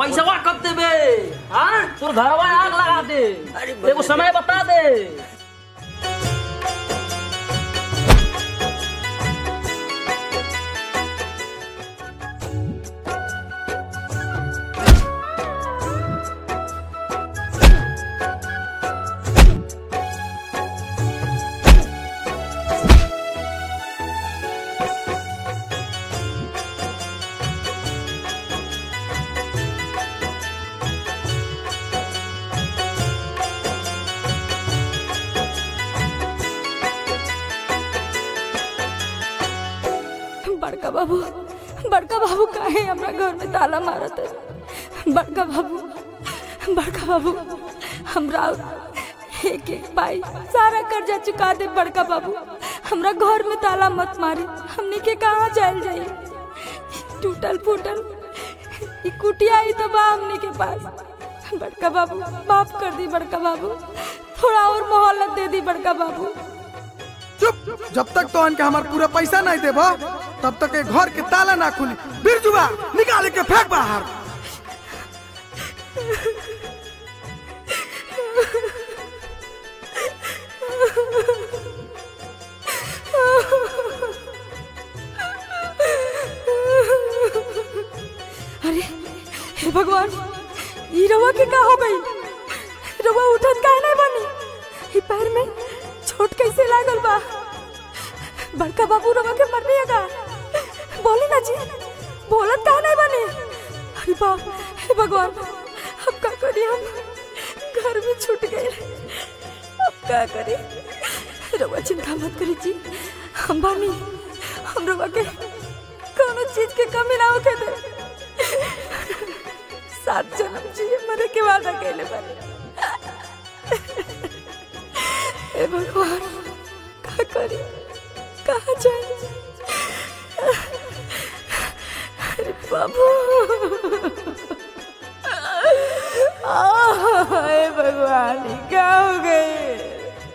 पैसा कब देबे हाँ तोर घरवा आग लगा दे अरे एगो समय बता दे बड़का बाबू बड़का बाबू काहे हमरा घर में ताला मारत है बड़का बाबू बड़का बाबू हमरा एक एक पाई सारा कर्जा चुका दे बड़का बाबू हमरा घर में ताला मत मारी हमनी के कहाँ जायल जाई टूटल फूटल ई कुटिया ही तो बा हमनी के पास बड़का बाबू माफ कर दी बड़का बाबू थोड़ा और मोहलत दे दी बड़का बाबू चुप जब तक तो इनके हमार पूरा पैसा नहीं देबो तब तक ये घर के ताला ना खुली बिरजुआ निकाल के फेंक बाहर अरे हे भगवान ई रवा के का हो गई रवा उठत काहे नहीं बनी ई पैर में छोट कैसे लागल बा बड़का बाबू रवा के मर का बोली ना जी बोलत काहे नहीं बनी अरे बाप हे भगवान अब का करी हम घर में छूट गए अब का करी रवा चिंता मत करी जी हम बानी हम रवा के कोनो चीज के कमी ना होके दे सात जन्म जिए मरे के वादा कैले बानी हे भगवान का करी कहाँ जाए अरे बाबू आह, हे भगवान ये क्या हो गए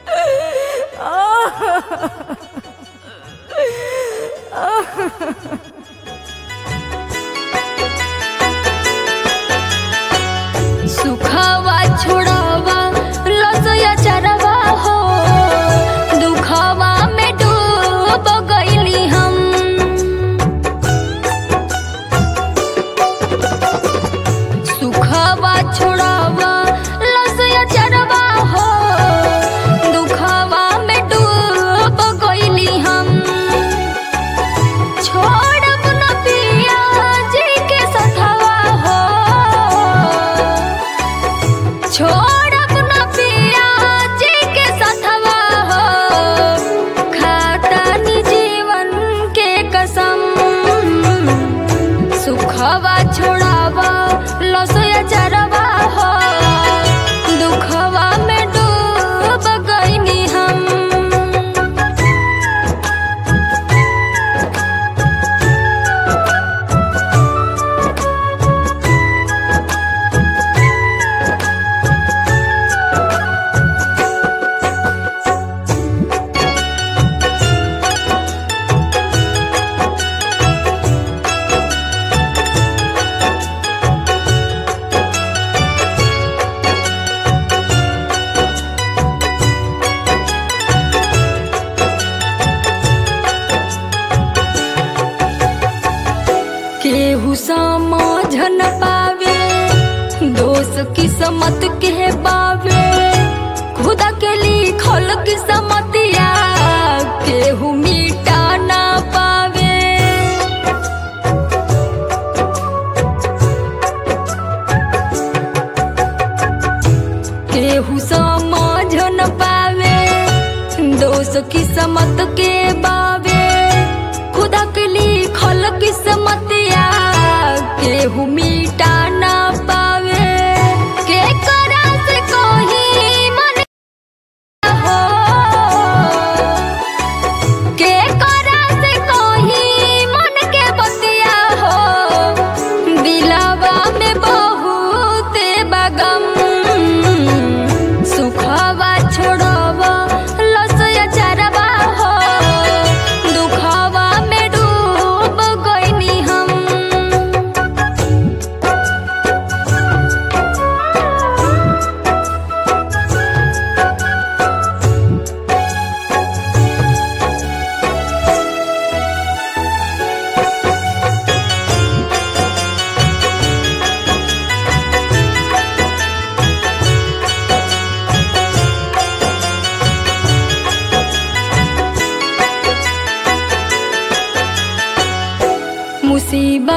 सुखवा छोड़वा लसया चरवा हो दुखवा में डूब गईली हम सुखवा छोड़वा लसया चरवा हो दुखवा में डूब गईली हम छोड़ब न पिया जी के सथवा हो छोड़ब न पिया जी के सथवा हो खातानी जीवन के कसम सुखवा छोड़ावा लसया चरवा हो दुखवा में डूब गईनी हम केहू समझ न पावे दोष किस्मत के बावे खुदा के लिखल किस्मतिया केहू मिटा ना पावे केहू समझ न पावे दोष किस्मत के बावे खुदा के लिखल किस्मतिया केहू मिटा ना पावे के करा से कोही मन हो के करा से कोही मन के बतिया हो दिलवा में बहुत बगम सुखवा छोड़वा लसया चरवा हो दुखवा में डूब गईनी हम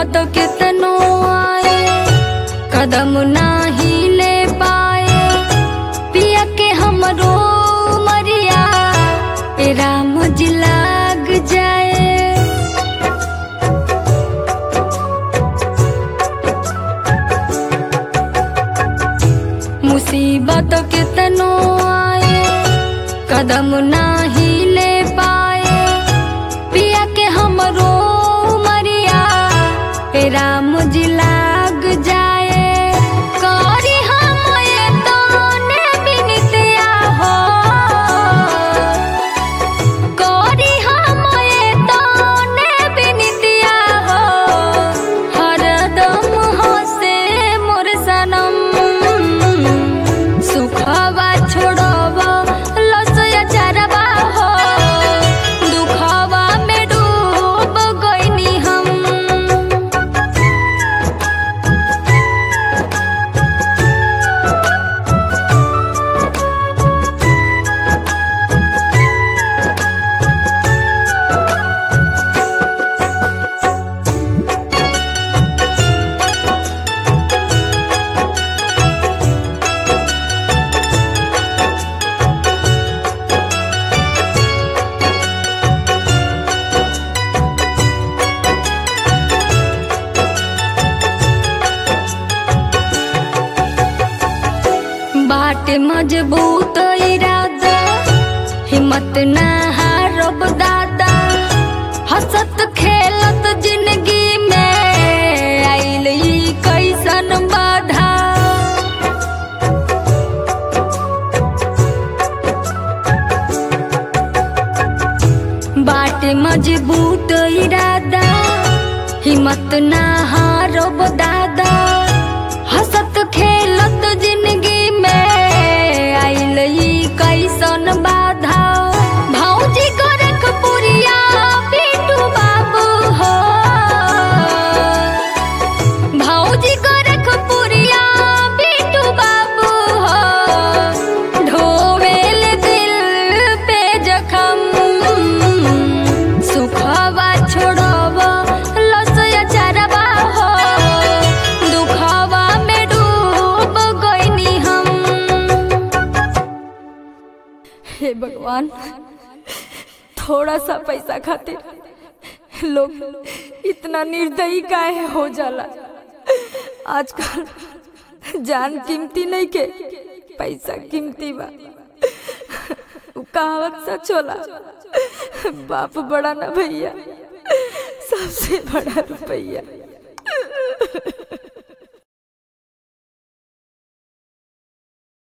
मुसीबत कितनो आए कदम नाही ले पाए पिया के हमरो मरिया ए राम जी लाग जाए मुसीबत कितनो आए कदम नाही ले पाए पिया के हमरो मरिया ए राम जी लाग जाए करी हम ये तोने बिनतिया हो करी हम ये तोने बिनतिया हो हरदम हसे मोर सनम सुखवा छोड़वा लसया चरवा हो दुखवा में डूब गईनी हम बाट मजबूत इरादा हिम्मत ना हारब दादा हंसत खेलत जिंदगी में आइल ई कैसन बाधा बाट मजबूत इरादा हिम्मत ना हारब दादा हंसत खेलत जिंदगी में आइल ई कैसन बाधा भौजी गोरख पुरिया बिटू बाबू हो भौजी गोरख पुरिया बिटू बाबू हो ढोवेल दिल पे जखम सुखवा छोड़वा लसया चरवा हो दुखवा में डूब गईनी हम हे भगवान थोड़ा सा पैसा खातिर लोग इतना निर्दयी काहे हो जाला आजकल जान कीमती नहीं के पैसा कीमती बा उ कहावत सच होला बाप बड़ा ना भैया सबसे बड़ा रुपैया